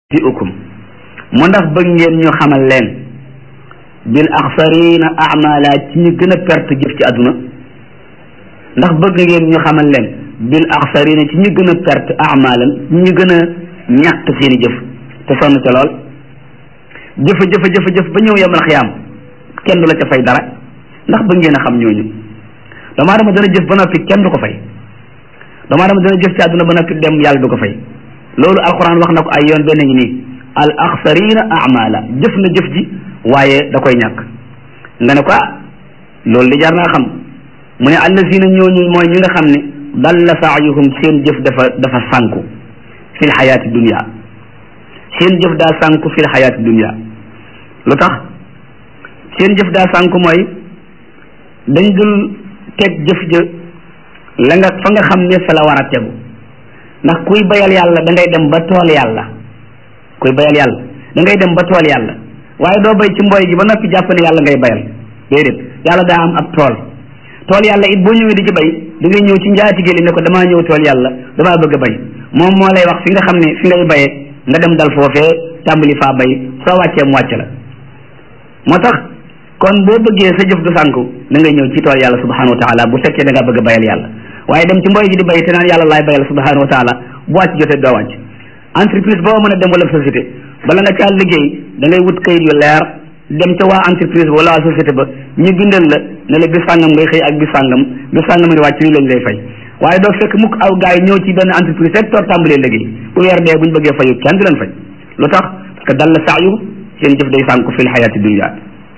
ti ukum mu ndax bëgg ngeen ñu xamal leen bil axsarina amala ci ñu gën a perte jëf ci àdduna ndax bëgg ngeen ñu xamal leen bil axsarina ci ñu gën a perte amalan ñu gën a ñàkk seeni jëf te sonn ca lool jëfa jëfa jëfa jëf ba ñëw yemal xiyaam kenn du la ca fay dara ndax bëgg ngeen a xam ñooñu doomu aadama dana jëf ba noppi kenn du ko fay doomu aadama dana jëf ci àdduna ba noppi dem yàlla du ko fay loolu alquran wax na ko ay yoon benn ngi nii al axsarina amala jëf na jëf ji waaye da koy ñàkk nga ne ko ah loolu di jar naa xam mu ne allazina ñooñu mooy ñi nga xam ne dalla saayuhum seen jëf dafa dafa sànku fil xayaati dunia seen jëf daa sànku fil xayaati dunia lu tax seen jëf daa sànku mooy dañ dul teg jëf ja la nga fa nga xam ne fa la war a tegu ndax kuy bayal yàlla da ngay dem ba tool yàlla kuy bayal yàlla da ngay dem ba tool yàlla waaye doo bay ci mboy gi ba noppi jàpp ne yàlla ngay bayal déedéet yàlla daa am ab tool tool yàlla it boo ñëwee di ci bay da ngay ñëw ci njaatige li ne ko damaa ñëw tool yàlla damaa bëgg a bay moom moo lay wax fi nga xam ne fi ngay bayee nga dem dal foofee tàmbali faa bay soo wàccee mu wàcc la moo tax kon boo bëggee sa jëf du sànku da ngay ñëw ci tool yàlla subhanahu wa taala bu fekkee da nga bëgg a bayal yàlla waaye dem ci mboy gi di bay te naan yàlla laay bayal subhanahu wa taala bu wàcc jotee doo wàcc entreprise boo mën a dem wala société bala nga caa liggéey da ngay wut kayit yu leer dem ca waa entreprise ba wala waa société ba ñu bindal la ne la bis sàngam ngay xëy ak bis sàngam bis sàngam nga wàcc lii lañ lay fay waaye doo fekk mukk aw gars yi ñëw ci benn entreprise rek toog tàmbalee liggéey bu weer dee bu ñu bëggee fayu kenn du leen fay lu tax parce que dal la saayu seen jëf day sànku fil xayaati dunya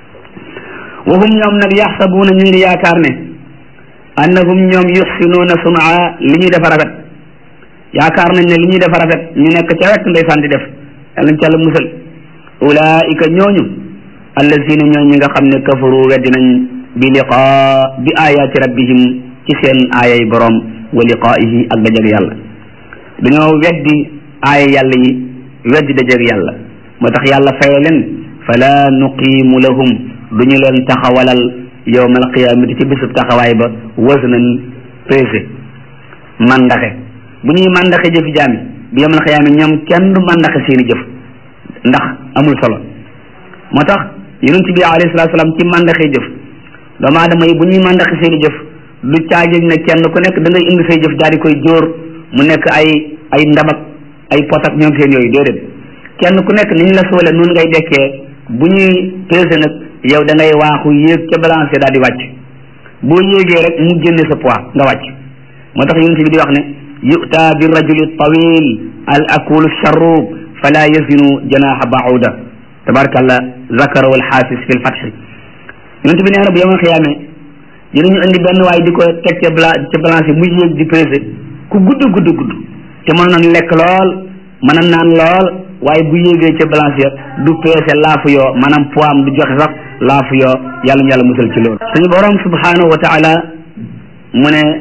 wa hum ñoom nag yaxsabuuna ñu ngi yaakaar ne annahum ñoom yuxsinuuna sunaa li ñuy defa rafet yaakaar nañ ne li ñuy defa rafet ñu nekk ca wet ndeysaan di def yàlla ci yàlla musal ulaika ñooñu allazina ñooñ ñi nga xam ne kafaru weddi nañ bi liqaa bi ayaati rabbihim ci seen aayay borom wa liqaa'ihi ak dajeg yàlla dañoo weddi aaya yàlla yi weddi dajeg yàlla moo tax yàlla faye leen fala nuqiimu lahum duñu leen taxawalal yowma alqiyamati ci bisub taxawaay ba wasnan pesé mandaxe bu ñuy mandaxe jëfi jaami bi yowma alqiyama ñoom kenn du mandaxe seeni jëf ndax amul solo moo tax yonent bi alayhi salatu salaam ci mandaxe jëf doomu aadama yi bu ñuy mandaxe seeni jëf du caajëg ne kenn ku nekk da ngay indi say jëf daal di koy jóor mu nekk ay ay ndabak ay potak ñoom seen yooyu déedéet kenn ku nekk niñ la soole noonu ngay dekkee bu ñuy pesé nag yow da ngay waaxu yéeg ca balance daal di wàcc boo yéegee rek mu génne sa poids nga wàcc moo tax yonent bi di wax ne yu'ta bi rajuli tawil al akulu charrub fala yazinu janaha bauda tabarakallah zakara wal xaafis fi l fatxi yonent bi nee na bu yemal xiyaamee dinañu indi benn waay di ko teg ca bla ca balance muy yéeg di pesé ku gudd gudd gudd te mën na lekk lool mën na naan lool waaye bu yéegee ca balance ya du peese laafu yoo maanaam poids am du joxe sax laafu yoo yàlla ñu yàlla musal ci loolu suñu borom subhanahu wa taala mu ne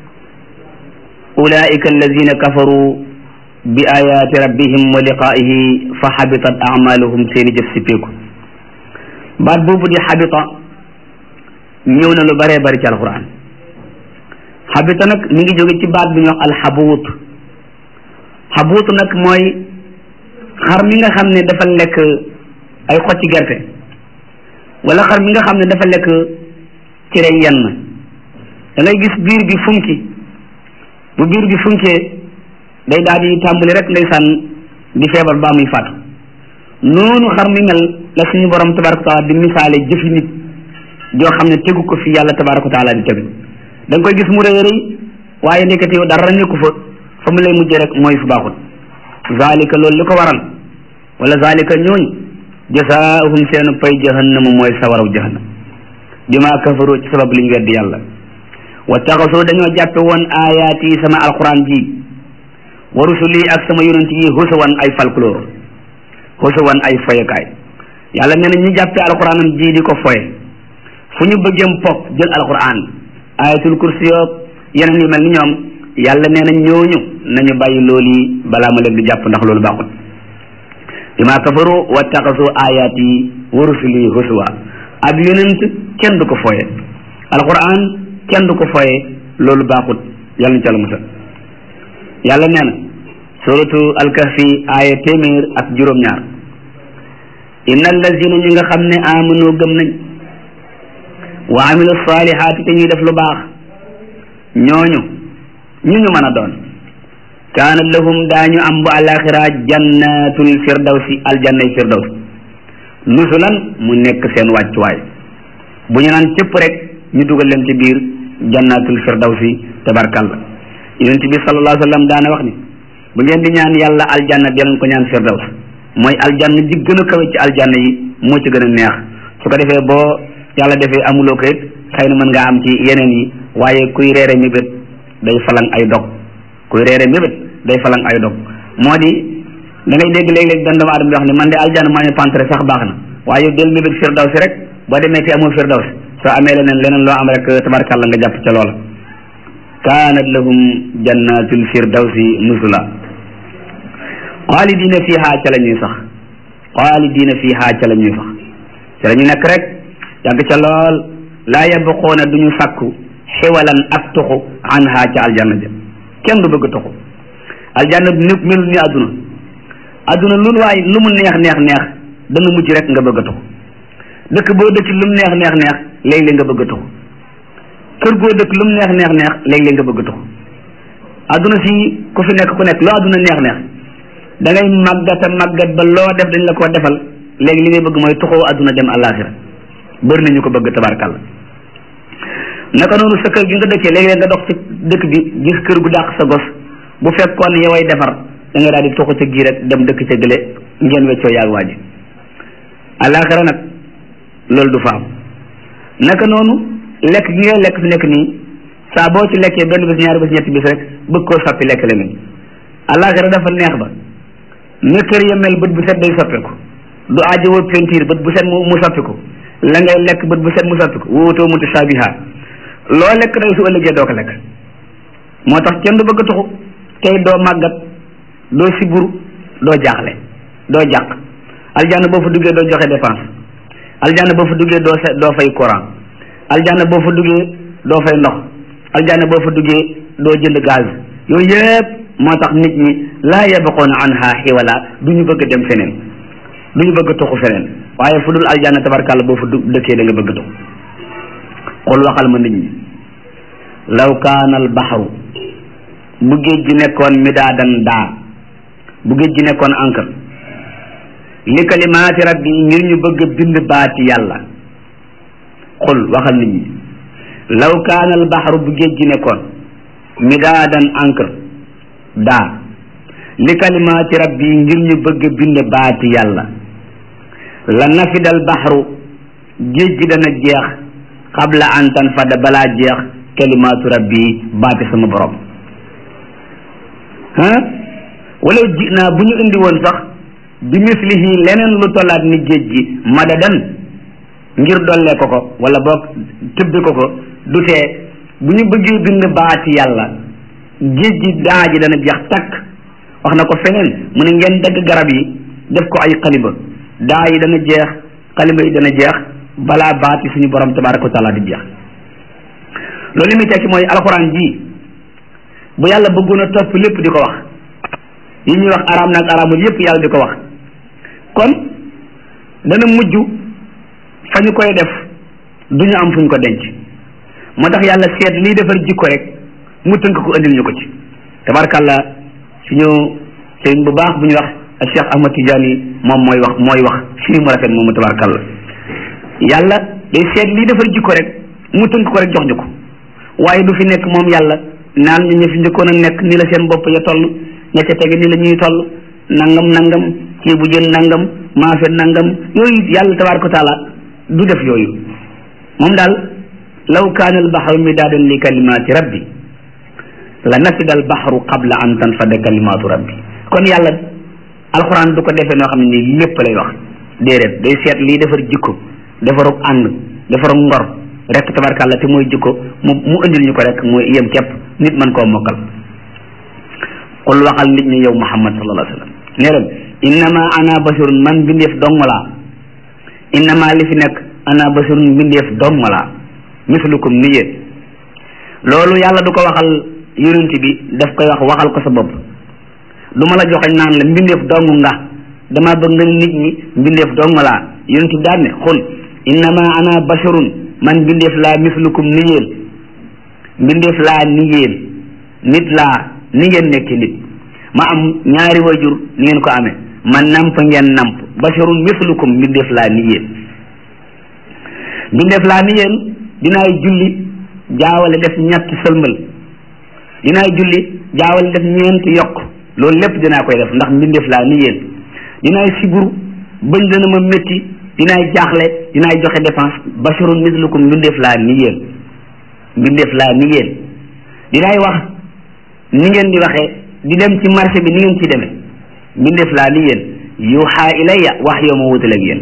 ulaika alladina kafaru bi ayati rabbihim wa liqaihi fa xabitat amaluhum seeni jëf sippeeku baat boobu di xabita ñëw na lu bëree bëri ci alquran xabita nag mi ngi jóge ci baat bi ñuy wax alxabuut xabuut nag mooy xar mi nga xam ne dafa lekk ay xocci gerte wala xar mi nga xam ne dafa lekk cere yenn da ngay gis biir bi funki bu biir bi funkee day daal di tàmbali rek ndeysaan di feebar baa muy faatu noonu xar mi mel la suñu borom tabaraka wa taala di misaale jëfi nit joo xam ne tegu ko fi yàlla tabaraka wa taala di tegu da nga koy gis mu rëy rëy waaye nekkati yow dara nekku fa fa mu lay mujjee rek mooy fu baaxul zalika loolu li ko waral wala zalika ñooñ jasaahum seen pay jahannama mooy sawaraw jahannam bima kafaru ci sabab liñ weddi yàlla wa taxasoo dañoo jàppe woon ayaat yi sama alquran ji wa rusuli ak sama yonent yi husawan ay folklore husawan ay foyekaay yàlla nee na ñi jàppe alquranam ji di ko foye fu ñu bëggeem pop jël alquran ayatul kursi yoog yeneen yu mel ni ñoom yàlla nee na ñooñu nañu bàyyi loolu yi balaa ma leen di jàpp ndax loolu baaxul bima kafaru wattaxasu ayaati wa rusuli huswa ab yonent kenn du ko fooye alquran kenn du ko fooye loolu baaxul yàlla ñu ca la musal yàlla nee na suratu alkahfi aaya téeméer ak juróom-ñaar inna allazina ñi nga xam ne amanu gëm nañ wa amilu salihaati te ñuy def lu baax ñooñu ñu ñu mën a doon kaana lahum daañu am bu alaxira jannatul firdawsi aljannay firdaws nusulan mu nekk seen wàccuwaay bu ñu naan cëpp rek ñu dugal leen ci biir jannatul firdawsi tabarkalla yonent bi sallallahu alayhi wa sallam daana wax ni bu ngeen di ñaan yàlla aljanna di leen ko ñaan firdaws mooy aljanna ji gën a kawe ci aljanna yi moo ci gën a neex su ko defee boo yàlla defee amuloo ko it xëy na mën ngaa am ci yeneen yi waaye kuy reere mébét day falang ay dog kuy reere mébét day falang ay dog moo di da ngay dégg léeg-léeg dan doomu aadama di wax ne man de aljanna maa ñu pantre sax baax na waaye del mébét firdaws rek boo demee te amoo firdaws soo amee leneen leneen loo am rek tabarkàlla nga jàpp ca loola kaanat lahum jannatul firdawsi nuzula xaalidina fiha ca la ñuy sax xaalidina fiha ca la ñuy sax ca la ñu nekk rek yàgg ca lool laa yabquuna du ñu sàkku xiwalan ak tuxu anha ca aljanna ja kenn du bëgg tuxu aljanna bi nit melul ni àdduna àdduna lu waay lu mu neex neex neex dana mujj rek nga bëgg a tuxu dëkk boo dëkk lu mu neex neex neex léeg-léeg nga bëgg a tuxu kër goo dëkk lu mu neex neex neex léeg-léeg nga bëgg a tuxu àdduna si ku fi nekk ku nekk loo àdduna neex neex da ngay màggata màggat ba loo def dañ la ko defal léegi li ngay bëgg mooy tuxoo àdduna dem àllaaxira bëri nañu ko bëgg tabarkàlla naka noonu sa kër gi nga dëkkee léegi nga dox ci dëkk bi gis kër gu dàq sa gos bu fekkoon yoway defar da nga daal di tuxu ca gii rek dem dëkk ca gële ngeen weccoo yaag waa ji àllaaxira nag loolu du fa am naka noonu lekk gi ngay lekk fi nekk nii saa boo ci lekkee benn bis ñaari bis ñetti bis rek bëgg koo soppi lekk leneen àllaaxira dafa neex ba ne kër ya mel bët bu set day soppeeku du aajowoo peinture bët bu set mu mu soppiku la ngay lekk bët bu set mu soppiku wootoo mutashabiha loo lekk day su ëllëgee doo ko lekk moo tax kenn du bëgg a tuxu tey doo màggat doo siburu doo jaaxle doo jàq aljanna boo fa duggee doo joxe dépense aljanna boo fa duggee doo sa doo fay courant aljanna boo fa duggee doo fay ndox aljanna boo fa duggee doo jënd gaz yooyu yëpp moo tax nit ñi laa yabaqoona anha xiwala du ñu bëgg dem feneen du ñu bëgg tuxu feneen waaye fu dul aljanna tabarkàlla boo fa du dëkkee da nga bëgg tuxu xul waxal ma nit ñi law kaana al baxru bu géej gi nekkoon midaadan daa bu géej gi nekkoon encre li kalimaati rabbi ngir ñu bëgg a bind baati yàlla xul waxal nit ñi law kaana al baxru bu géej gi nekkoon midaadan encre daa li kalimaati rabbi ngir ñu bëgg a bind baati yàlla la nafidal baxru géej gi dana jeex qabla an tanfada balaa jeex kalimaatu rabbi baati sama borom ah wala ji naa bu ñu indi woon sax bi mislihi leneen lu tollaat ni géej gi madadan ngir dollee ko ko wala boog tëbbi ko ko du tee bu ñu bëggee bind baati yàlla géej gi daa ji dana jeex takk wax na ko feneen mu ne ngeen dagg garab yi def ko ay xaliba daa yi dana jeex xaliba yi dana jeex balaa baati suñu borom tabaraka wa taala di jeex loolu li muy tekki mooy alxuraan ji bu yàlla bëggoon a topp lépp di ko wax yi ñuy wax araam nag araamul yépp yàlla di ko wax kon dana mujj fa ñu koy def du ñu am fu ñu ko denc moo tax yàlla seet liy defar jikko rek mu tënk ko andil ñu ko ci tabarkàlla suñu sëriñ bu baax bu ñuy wax Cheikh Ahmad Tidiane moom mooy wax mooy wax fii mu rafet moomu tabarkàlla yàlla day seet liy defar jikko rek mu tënk ko rek jox ñu ko waaye du fi nekk moom yàlla naan ñu ñu fi njëkkoon a nekk ni la seen bopp ya toll ña ca tege ni la ñuy toll nangam nangam ceebu jën nangam maafe nangam yooyu yàlla tabaraka taala du def yooyu moom daal law kaana al baxru midaadan li kalimaati rabbi la nafida al baxru qabla an tanfada kalimaatu rabbi kon yàlla alxuraan du ko defee noo xam ne nii lépp lay wax déedéet day seet lii defar jikko defarug ànd defarug ngor rek tabarkàlla te mooy jikko mu mu indil ñu ko rek mooy yem képp nit mën koo mokkal qul waxal nit ñi yow muhammad sallallahu alayhi wa sallam ne leen innama ana basirun man mbindeef dong laa innama li fi nekk ana basirun mbindeef dong laa mislukum ni yéen loolu yàlla du ko waxal yonent bi daf koy wax waxal ko sa bopp du ma la joxoñ naan la mbindeef dong nga dama bëgg nga nit ñi mbindeef dong laa yonent bi daan ne xul innama ana basharun man mbindeef laa mislukum ni yéen mbindeef laa ni yéen nit laa ni ngeen nekk nit ma am ñaari wajur ni ngeen ko amee ma namp ngeen namp basharun mislukum mbindeef laa ni yéen mbindeef laa ni yéen dinaay julli jaawale def ñetti sëlmal dinaay julli jaawale def ñeenti yokk loolu lépp dinaa koy def ndax mbindeef laa ni yéen dinaay siburu bëñ dana ma métti dinaay jaaxle dinaay joxe dépense basharun mislukum mbindeef laa ni yéen mbindeef laa ni yéen dinaay wax ni ngeen di waxee di dem ci marché bi ni ngeen ci demee mbindeef laa ni yéen yuuxaa ilayya wax yoo ma wutaleeg yéen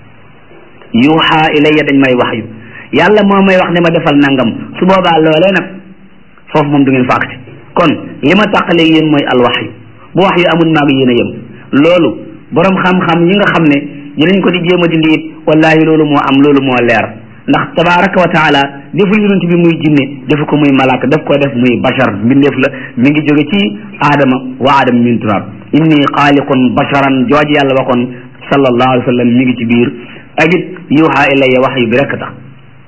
yuuxaa ilayya dañ may wax yu yàlla moo may wax ne ma defal nangam su boobaa loolee nag foofu moom du ngeen fa agsi kon li ma tàqaleeg yéen mooy alwax yu bu wax yu amul maag yéen a yem loolu borom xam-xam yi nga xam ne dinañ ko di jéem a dindi it wallahi loolu moo am loolu moo leer ndax tabaraka wa taala deful yonent bi muy jinne defu ko muy malaaka daf ko def muy bashar mbindeef la mi ngi jóge ci aadama wa aadama min turab inni xaaliqun basharan jooju yàlla waxoon sallallahu alayhi wa sallam mi ngi ci biir ak it yuuxaa ilayya wax yu bi rekk tax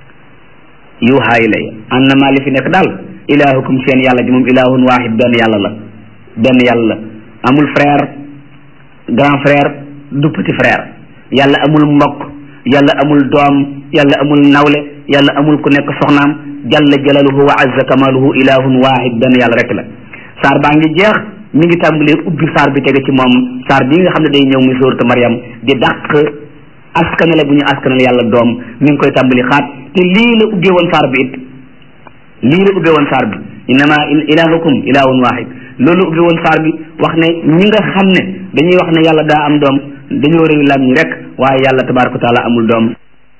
yuuxaa ilayya annama li fi nekk daal ilahukum seen yàlla ji moom ilahun wahid benn yàlla la benn yàlla la amul frère grand frère du petit frère yàlla amul mbokk yàlla amul doom yàlla amul nawle yàlla amul ku nekk soxnaam jalla jalaluhu wa azza kamaluhu ilahun wahid benn yàlla rek la saar baa ngi jeex mi ngi tàmbalee ubbi saar bi tege ci moom saar bii nga xam ne day ñëw muy suuratu Maryam di dàq askanale bu ñu askanale yàlla doom mi ngi koy tàmbali xaat te lii la ubbee woon saar bi it lii la ubbee woon saar bi innama ilahukum ilahun wahid loolu ubbi woon saar bi wax ne ñi nga xam ne dañuy wax ne yàlla daa am doom dañoo réew lam ñi rek waaye yàlla tabaraka wa taala amul doom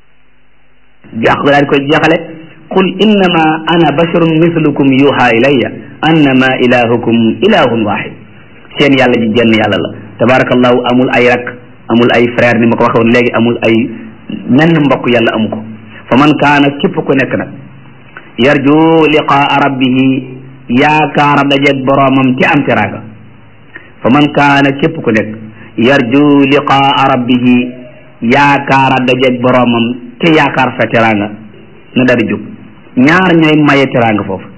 jaax ko daal di koy jeexale qul innama ana basharun mislukum yuha ilayya annama ilahukum ilahun wahid seen yàlla ji jenn yàlla la tabarakallahu amul ay rak amul ay frère ni ma ko waxoon léegi amul ay menn mbokk yàlla amu ko fa man kaana képp ku nekk nag yarju liqaa rabbihi yaakaara dajeeg boroomam ci am teraanga fa man kaana képp ku nekk yarju liqaa rabbihi yaakaara dajeeg boroomam te yaakaar fa teraanga na dari jóg ñaar ñooy maye teraanga foofu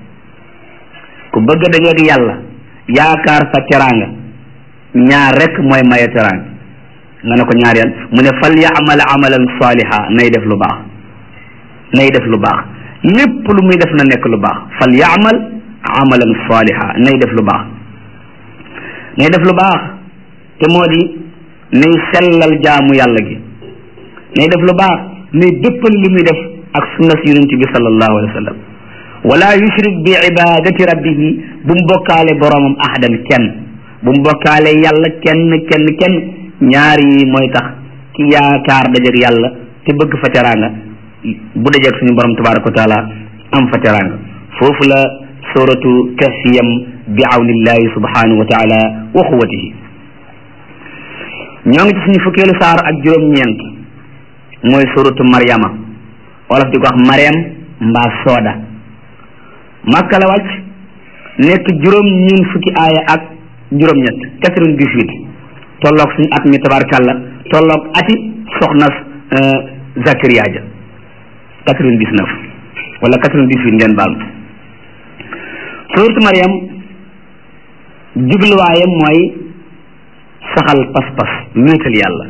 ku bëgg a dajeeg yàlla yaakaar fa teraanga ñaar rek mooy maye teraanga nga ne ko ñaar yan mu ne fal yaamal amalan saliha nay def lu baax nay def lu baax lépp lu muy def na nekk lu baax fal yaamal amalan saliha nay def lu baax nay def lu baax te moo di nay sellal jaamu yàlla gi nay def lu baax nay dëppal li muy def ak sunna si yonent bi sallallahu alayhi wa sallam wala yushrik bi ibadati rabbihi bu mu bokkaale boroomam ahadan kenn bu mu bokkaale yàlla kenn kenn kenn ñaar yi mooy tax ki yaakaar dajeeg yàlla te bëgg fa teraanga bu dajeeg suñu borom tabaraka wa taala am fa teraanga foofu la suratu kahfiyam bi awnillahi subhanahu wa taala wa quwwatihi ñoo ngi ci suñu fukkeelu saar ak juróom-ñeent mooy suratu Maryama wolof di ko wax Maryam mbaa Sooda Makka la wàcc nekk juróom ñeent fukki aaya ak juróom-ñett quatre-vingt-dix-huit tolloog suñu at mi tabarkàlla tolloog ati soxna Zakariya ja quatre-vingt-dix-neuf wala quatre-vingt-dix-huit ngeen baal suuratu Maryam jubluwaayam mooy saxal pas-pas wéetal yàlla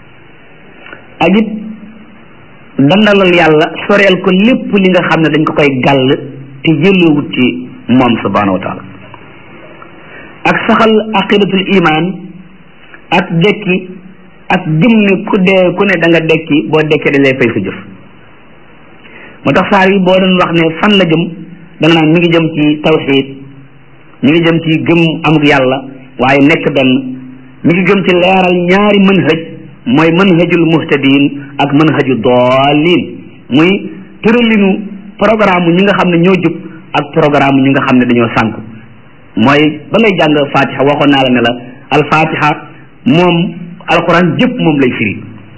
ak it dandalal yàlla soreel ko lépp li nga xam ne dañ ko koy gàll te yëlloowut ci moom subhanahu wa taala ak saxal aqidatul iman ak dekki ak gëm ne ku dee ku ne da nga dekki boo dekkee da lay fay sa jëf moo tax saar yi boo doon wax ne fan la jëm da nga naan mi ngi jëm ci tawxid mi ngi jëm ci gëm amuk yàlla waaye nekk benn mi ngi jëm ci leeral ñaari manhaj mooy manhajul muhtadin ak manhaju daalin muy tëralinu programme ñi nga xam ne ñoo jub ak programme ñi nga xam ne dañoo sànku mooy ba ngay jàng fatiha waxoon naa la ne la al fatiha moom alquran jëpp moom lay firi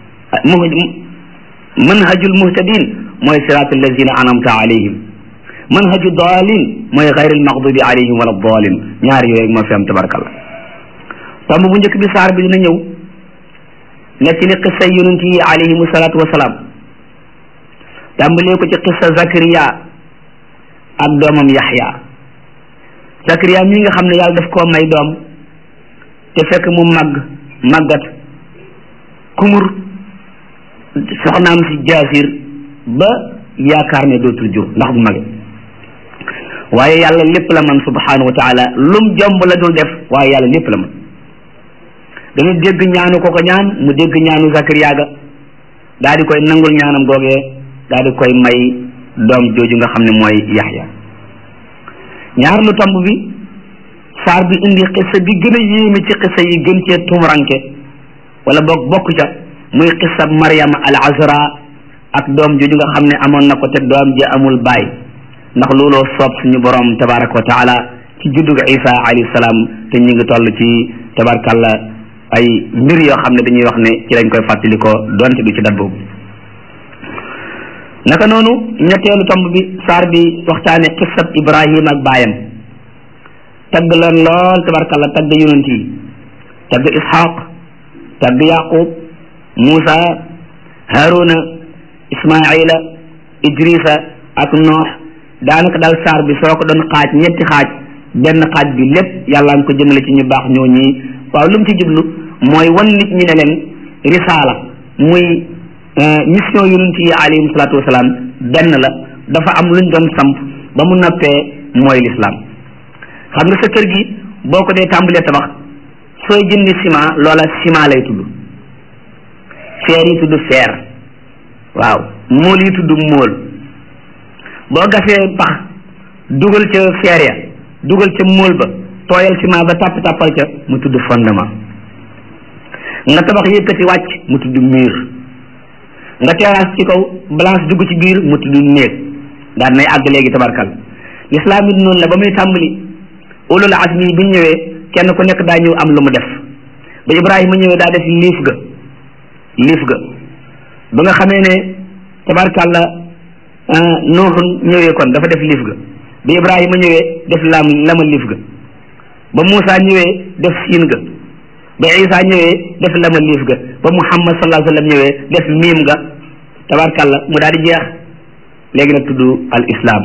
manhajul muhtadin mooy siraat allazina anamta alayhim manhaju daalin mooy xayril maxdubi alayhim wala daalin ñaar yooyu moo fi am tabarakallah tomb bu njëkk bi saar bi dina ñëw nekk li xissa yonent yi alayhimu salaatu wasalaam tàmbalee ko ci xissa Zakariya ak doomam Yaxya Zakariya mi nga xam ne yàlla daf koo may doom te fekk mu màgg màggat kumur soxnaam si jaasir ba yaakaar ne dootul jur ndax bu mage waaye yàlla lépp la man subhanahu wa taala lum jomb la dul def waaye yàlla lépp la man dañu dégg ñaanu ko ko ñaan mu dégg ñaanu Zakariya ga daal di koy nangul ñaanam googee daal di koy may doom jooju nga xam ne mooy Yaxya ñaar lu tomb bi saar bi indi xissa bi gën a yéeme ci xissa yi gën cee tumuranke wala boog bokk ca muy xissa Maryam al Azra ak doom jooju nga xam ne amoon na ko te doom ji amul baay ndax looloo soob suñu borom tabaraka wa taala ci juddug Isa alayhi salaam te ñu ngi toll ci tabarakalla ay mbir yoo xam ne dañuy wax ne ci lañ koy fàttali ko donte du ci dat boobu naka noonu ñetteelu tomb bi saar bi waxtaane xissab Ibrahim ak baayam tagg leen lool tabarakalla tagg yonent yi tagg Ishaq tagg Yaqub Muusa Haruna Ismaila Idrisa ak Noox daanaka daal saar bi soo ko doon xaaj ñetti xaaj benn xaaj bi lépp yàlla nga ko jëmale ci ñu baax ñoo ñii waaw lu mu ci jublu mooy wan nit ñi ne leen risaala muy mission yonent yi alayhim salaatu wasalaam benn la dafa am luñ doon samp ba mu noppee mooy lislaam xam nga sa kër gi boo ko dee tàmbalee tabax sooy jëndi ciment loola ciment lay tudd feer yi tudd feer waaw mool yi tudd mool boo gasee pax dugal ca feer ya dugal ca mool ba tooyal ciment ba tàpp tàppal ca mu tudd fondement nga tabax yëkkati wàcc mu tudd mur nga terrasse ci kaw balance dugg ci biir mu tudd néeg daan nay àgg léegi tabarkal lislaam it noonu la ba muy tàmbali ulul azmi bi ñu ñëwee kenn ku nekk daa ñëw am lu mu def ba Ibrahima ñëwee daa def liif ga liif ga ba nga xamee ne tabarkalla Nuuxun ñëwee kon dafa def liif ga ba Ibrahima ñëwee def lam lama liif ga ba Muusa ñëwee def siin ga ba Isa ñëwee def lama liif ga ba Muhammad sallallahu alayhi wa sallam ñëwee def miim ga tabarkalla mu daal di jeex léegi nag tudd al islam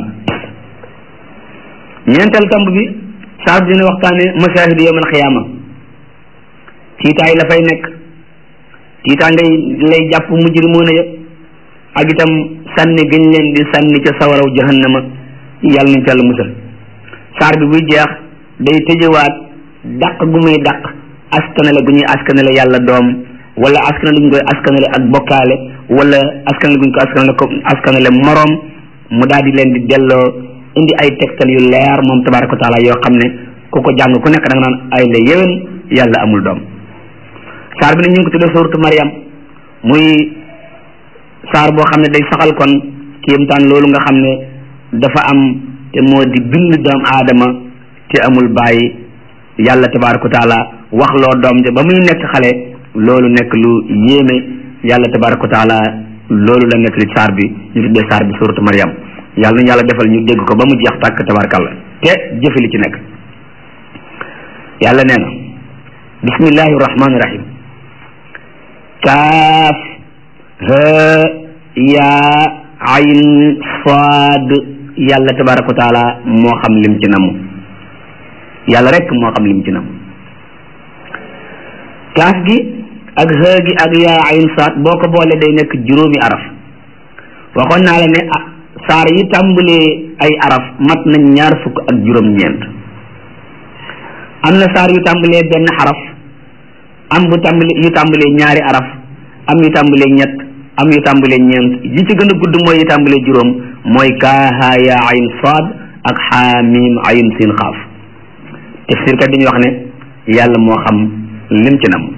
ñeenteel tomb bi saar dina waxtaane masahid yawm al xiyaama tiitaay la fay nekk tiitaa ngay lay jàpp mujrimoona ya ak itam sànni gëñ leen di sànni ca sawaraw jahannama yàlla nañ ca la musal saar bi buy jeex day tëjëwaat dàq gu muy dàq askanale gu ñuy askanale yàlla doom wala askanale guñ koy askanale ak bokkaale wala askanale guñ ko askanale ko askanale moroom mu daal di leen di delloo indi ay tegtal yu leer moom tabaraka wa taala yoo xam ne ku ko jàng ku nekk da nga naan ay la yéwén yàlla amul doom saar bi ne ñu ngi ko tuddee suuratu Maryam muy saar boo xam ne day saxal kon kéemtaan loolu nga xam ne dafa am te moo di bind doom aadama te amul bàyyi yàlla tabaraka wa taala wax loo doom ja ba muy nekk xale loolu nekk lu yéeme yàlla tabaraka wa taala loolu la nekk li saar bi ñu tuddee saar bi suuratu Maryam yàlla nañu yàlla defal ñu dégg ko ba mu jeex tàkk tabarakalla te jëfe li ci nekk yàlla nee na bismillahi rahmaani rahim kaaf ha yaa ayn saad yàlla tabaraka wa taala moo xam lim ci namu yàlla rek moo xam lim ci namu kaaf gi ak ha gi ak yaa ayn saad boo ko boole day nekk juróomi araf waxoon naa la ne saar yi tàmbalee ay araf mat nañ ñaar fukk ak juróom-ñeent am na saar yu tàmbalee benn xaraf am bu tàmbale yu tàmbalee ñaari araf am yu tàmbalee ñett am yu tàmbalee ñeent yi ci gën a gudd mooy yu tàmbalee juróom mooy kaaha yaa ayn saad ak xaamim ayn siin xaaf tafsirkat dañuy wax ne yàlla moo xam lim ci nam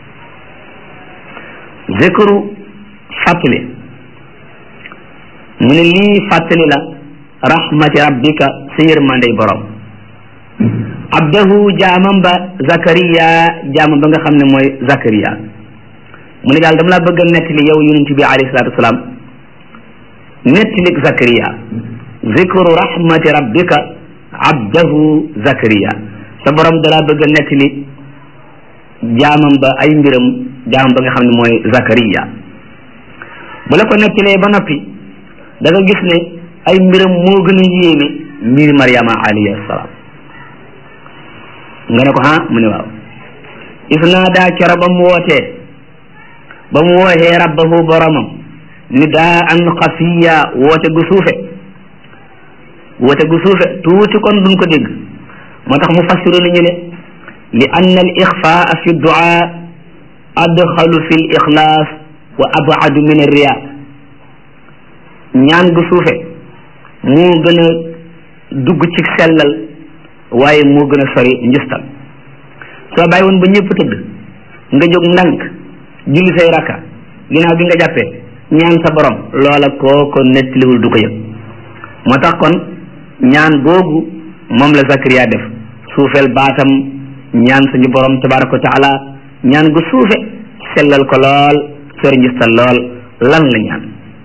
zikru fàttali mu ne lii fàttali la rahmati rabbika sa yërmandey borom abdahu jaamam ba zakariya jaamam ba nga xam ne mooy zakariya mu ne daal dama laa bëgg a nettali yow yonent bi alayhi salaatu wasalaam nettali zakariya zikru rahmati rabbika abdahu zakariya sa borom dalaa bëgg a nettali jaamam ba ay mbiram jaamam ba nga xam ne mooy Zakariya bu la ko nettalee ba noppi da nga gis ne ay mbiram moo gën a yéeme mbiri Mariama alayhi salaam nga ne ko ah mu ne waaw is naa daa coro ba mu wootee ba mu wooxee rabbahu boromam ni daa an xafiya woote gu suufe woote gu suufe tuuti kon duñ ko dégg moo tax mu fassiru nañu ne li anna al ixfaa fi duaa adxalu fi l ixlaas wa abadu min arriya ñaan gu suufe moo gën a dugg ci sellal waaye moo gën a sori njistal soo bàyyi woon ba ñëpp tëdd nga jóg ndànk julli say rakka ginnaaw bi nga jàppee ñaan sa borom loola koo ko nettaliwul du ko yëg moo tax kon ñaan googu moom la Zakariya def suufeel baatam ñaan suñu borom tabaraka wa taala ñaan gu suufe sellal ko lool sori njistal lool lan la ñaan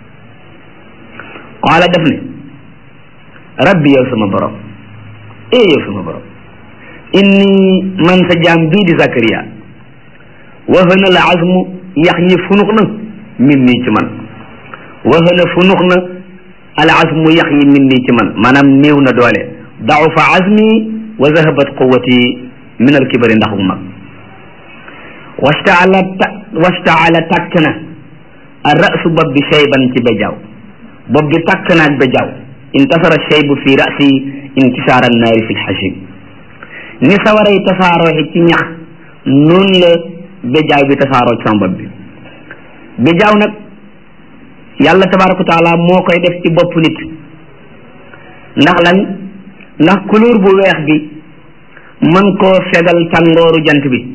qaala def ne rabbi yow sama borom ee yow sama borom inni man sa jaam bii di Zakariya wahana la azmu yax yi funux na min nii ci man wahana funux na al azmu yax yi min nii ci man maanaam néew na doole dafa azmi wa zahabat quwati min al kibari ndax bu mag wastaala ta wastaala takk na al rasu bopp bi shayban ci bejaaw bopp bi takk na ak bejaaw intasara shaybu fi rasi intisaara annaari fi lxashim ni sawaray tasaaroo ci ñax noonu la bejaaw bi tasaaroo ci sama bopp bi bejaaw nag yàlla tabaraka wa taala moo koy def ci bopp nit ndax lan ndax couleur bu weex bi mën koo fegal tàngooru jant bi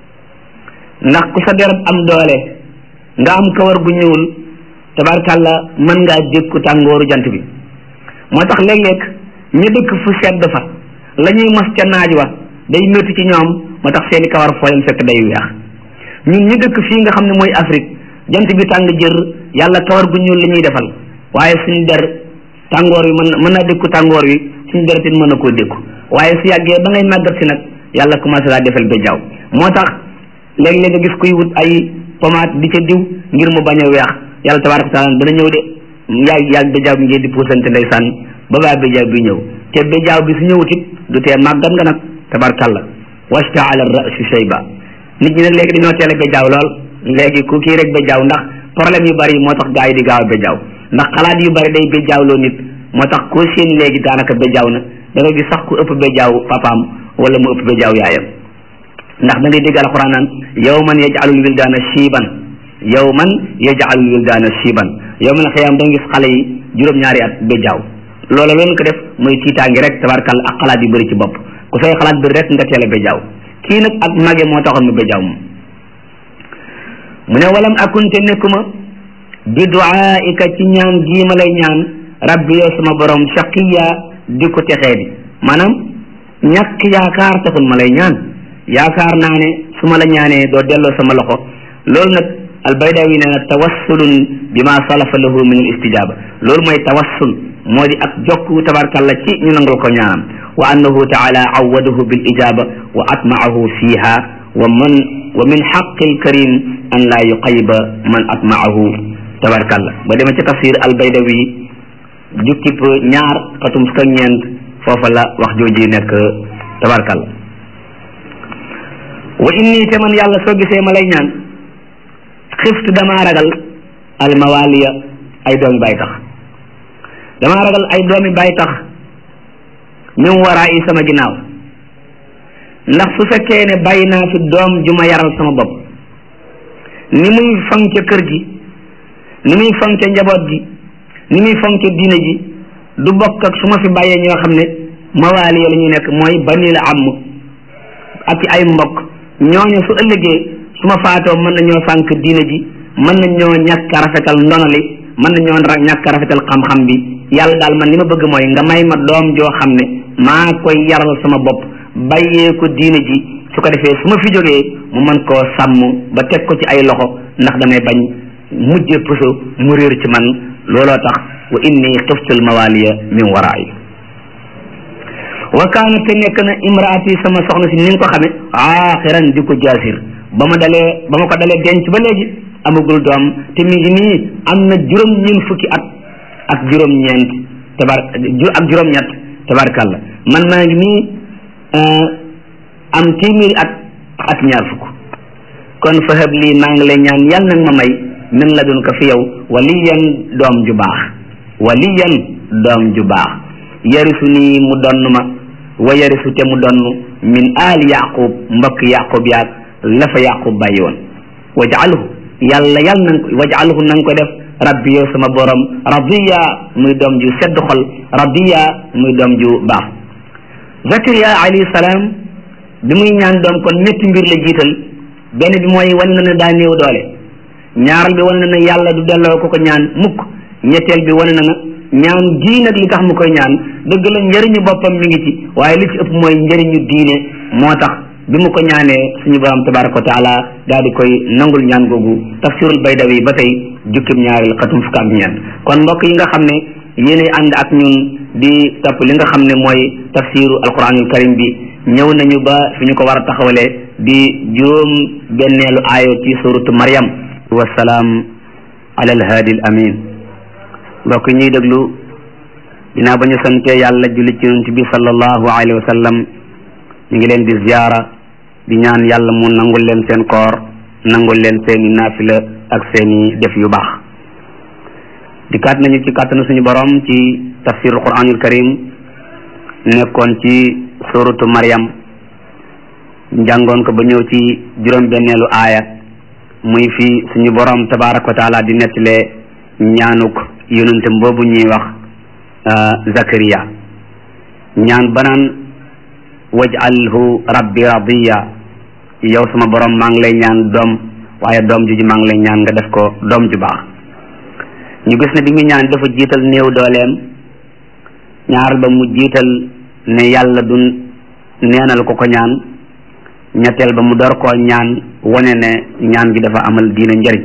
ndax ku sa deret am doole nga am kawar gu ñuul tabarakàlla mën ngaa dékku tàngooru jant bi moo tax léeg-léeg ñu dëkk fu sedd fa la ñuy mos ca naaj wa day métti ci ñoom moo tax seeni kawar foo leen fekk day weex ñun ñu dëkk fii nga xam ne mooy Afrique jant bi tàng jër yàlla kawar gu ñuul la ñuy defal waaye suñu der tàngoor wi mën mën naa dékku tàngoor wi suñu der tin mën na koo dékku waaye su yàggee ba ngay màggat si nag yàlla commencé laa defal ba jaww moo tax léeg-léeg nga gis kuy wut ay pommade di ca diw ngir mu bañ a weex yàlla tabaaraka taala dana ñëw de yaag yaag ba jaww bi ngeen di puusante ndeysaan ba baa ba jaww bi ñëw te ba jaww bi su ñëwut it du tee màggat nga nag tabaarkalla wastaala rasu shayba nit ñi nag léegi dañoo teel a ba jaww lool léegi ku kii rek ba jaww ndax problème yu bari moo tax gaa yi di gaaw a ba jaww ndax xalaat yu bari day ba jawwloo nit moo tax koo seen léegi daanaka ba jaww na da nga gis sax ku ëpp ba jaww papaam wala mu ëpp ba jaww yaayam ndax da ngay dégg alquran naan yawman yaj'alul wildaana shiiban yawman yaj'alul wildaana shiiban yawmal xiyaam da nga gis xale yi juróom-ñaari at ba jaww loola loolu ko def muy tiitaangi rek tabarkal ak xalaat yu bëri ci bopp ku say xalaat bëri rek nga teel a ba jaww kii nag ak mage moo taxoon mu ba jaww moom mu ne walam akunte nekkuma bi duaaika ci ñaan gii ma lay ñaan rabbi yow sama borom shaqiya di ko texee di maanaam ñàkk yaakaar taxul ma lay ñaan yaakaar naa ne su ma la ñaanee doo delloo sama loxo loolu nag albaydawi nee na tawassulun bi ma salafa lahu min al istijaba loolu mooy tawassul moo di ak jokk tabarkalla ci ñu nangul ko ñaanam wa annahu taala awadahu bil ijaba wa atmaahu fiha wa man wa min xaqi alkarim an laa yuqayiba man atmaahu tabarkalla ba demee ci tafsir albaydawi jukkib ñaar xatum fukk ak ñeent foofa la wax jooji nekk tabarkalla wa inni te man yàlla soo gisee ma lay ñaan xiftu damaa ragal almawaliya ay doomi bay tax damaa ragal ay doomi bay tax min waraa yi sama ginnaaw ndax su fekkee ne bàyyi naa fi doom ju ma yaral sama bopp ni muy fonke kër gi ni muy fonke njaboot gi ni muy fonke diine ji du bokk ak su ma fi bàyyee ñoo xam ne mawaaliya la ñuy nekk mooy bani la am ak ay mbokk ñooñu su ëllëgee su ma faatoo mën nañoo sànq diine ji mën nañoo ñàkk a rafetal ndonali mën nañoo ñàkk a rafetal xam-xam bi yàlla daal man li ma bëgg mooy nga may ma doom joo xam ne maa koy yaral sama bopp bàyyee ko diine ji su ko defee su ma fi jógee mu mën koo sàmm ba teg ko ci ay loxo ndax damay bañ mujje puso mu réer ci man looloo tax wa inni xiftul mawaliya min waraay wa kaana te nekk na imraati sama soxna si ni nga ko xame aaxiran di ko jaasir ba ma dalee ba ma ko dalee denc ba léegi amagul doom te mi ngi nii am na juróom-ñeent fukki at ak juróom-ñeent tabar ak juróom-ñett tabarkàlla man maa ngi nii am téeméeri at ak ñaar fukk kon fa hab lii maa ngi lay ñaan yàlla nag ma may min la dun ko fi yow waliyan doom ju baax waliyan doom ju baax yarisu nii mu donn ma wa yarisu te mu donn min aal yaqub mbokk yaqub yaag la fa yaqub bàyyi woon wajalhu yàlla yàlla nang ko wajalhu nanga ko def rabbi yow sama borom radiya muy doom ju sedd xol radiya muy doom ju baax zakariya alayhi salaam bi muy ñaan doom kon ñetti mbir la jiital benn bi mooy wan na ne daa néew doole ñaaral bi wan na ne yàlla du delloo ko ko ñaan mukk ñetteel bi wane na na ñaan gii nag li tax mu koy ñaan dëgg la njëriñu boppam mi ngi ci waaye li ci ëpp mooy njëriñu diine moo tax bi mu ko ñaanee suñu borom tabaraka wa taala daal di koy nangul ñaan googu tafsirul baydawi ba tey jukkib ñaareel xatum fukk ak ñeent kon mbokk yi nga xam ne yéenay ànd ak ñun di topp li nga xam ne mooy tafsiru alquranul karim bi ñëw nañu ba fi ñu ko war a taxawalee di juróom benneelu aayo ci suratu maryam wasalaam ala alhaadi al amin mbokk ñuy déglu dinaa ba ñu santee yàlla julli ci yonent bi sallallahu alayhi wa sallam ñu ngi leen di ziyaara di ñaan yàlla mu nangul leen seen koor nangul leen seeni naafila ak seeni def yu baax di kaat nañu ci kàttanu suñu borom ci tafsirul quranul karim nekkoon ci suratu maryam njàngoon ko ba ñëw ci juróom benneelu aaya muy fi suñu borom tabaraka wa taala di nettalee ñaanuk yonentam boobu ñuy wax zakariya ñaan banaan waj'alhu rabbi radiya yow sama borom maa ngi lay ñaan doom waaye doom ju ji maa ngi lay ñaan nga def ko doom ju baax ñu gis ne bi mu ñaan dafa jiital néew dooleem ñaaral ba mu jiital ne yàlla du neenal ko ko ñaan ñetteel ba mu door koo ñaan wane ne ñaan gi dafa amal diina njëriñ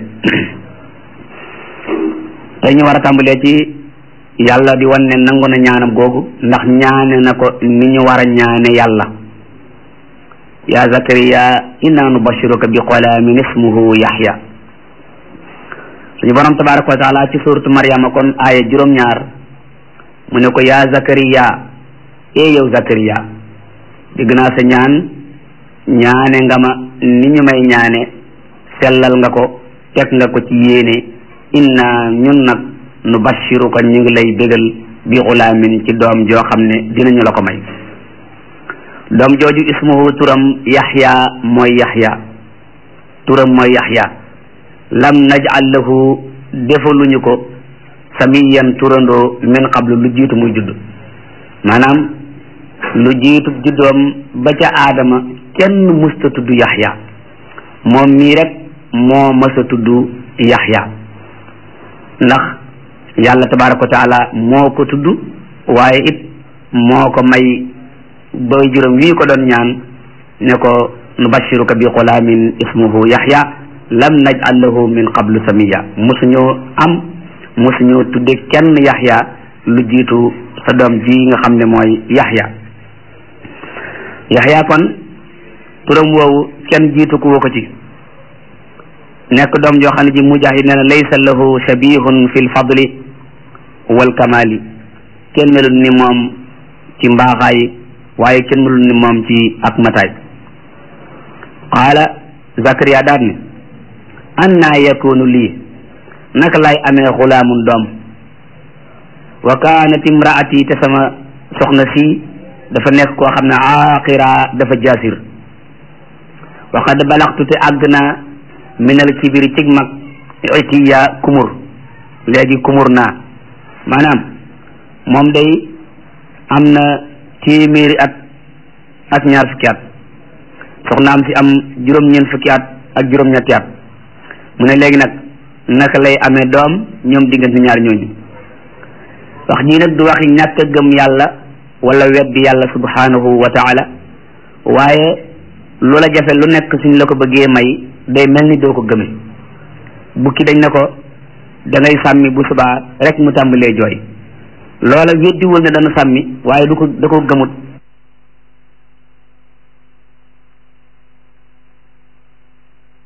tey ñu war a tàmbalee ci yàlla di wan ne nangu na ñaanam googu ndax ñaane na ko ni ñu war a ñaane yàlla ya zakariya inna nubashiruka bi qulaamin ismuhu yaxya suñu borom tabaraka wa taala ci suratu maryama kon aaya juróom-ñaar mu ne ko ya zakariya ee yow zakariya dégg naa sa ñaan ñaane nga ma ni ñu may ñaane sellal nga ko teg nga ko ci yéene inna ñun nag nu bashiruka ñu ngi lay bégal bi xulaamin ci doom joo xam ne dinañu la ko may doom jooju ismuhu turam yaxya mooy yaxya turam mooy yaxya lam naj'al lahu defaluñu ko samiyan turandoo min qablu lu jiitu muy judd maanaam lu jiitu juddoom ba ca aadama kenn musta tudd yaxya moom mii rek moo mësa tudd yaxya ndax yàlla tabaraka wa taala moo ko tudd waaye it moo ko may boy juróom wii ko doon ñaan ne ko nubashiruka bi xulaamin ismuhu yaxya lam naj'al lahu min qablu samiya mosuñoo am mosuñoo tudde kenn yaxya lu jiitu sa doom ji nga xam ne mooy yaxya yaxya kon turam woowu kenn jiitu ku ko ci nekk doom joo xam ne ji mujahid nee na laysa lahu shabihun fi lfadli wal kamali kenn melul ni moom ci mbaaxaay waaye kenn melul ni moom ci ak mataay qaala zakariya daal ne anna yakunu lii naka lay amee xulaamun doom wa kaanat imraati te sama soxna si dafa nekk koo xam ne aaqira dafa jaasir wa qad balaxtu te àgg naa minal kibiri cig mag itiya kumur léegi kumur naa maanaam moom day am na téeméeri at ak ñaar fukki at soxnaam si am juróom-ñeent fukki at ak juróom-ñetti at mu ne léegi nag naka lay amee doom ñoom diggante ñaar ñooñu wax jii nag du waxi ñàkk a gëm yàlla wala weddi yàlla subhanahu wa taala waaye loola jafe lu nekk suñ la ko bëggee may day mel ni doo ko gëme bukki dañ ne ko da ngay sàmmi bu subaa rek mu tàmbalee jooy loola weddiwul ne dana sàmmi waaye du ko da ko gëmut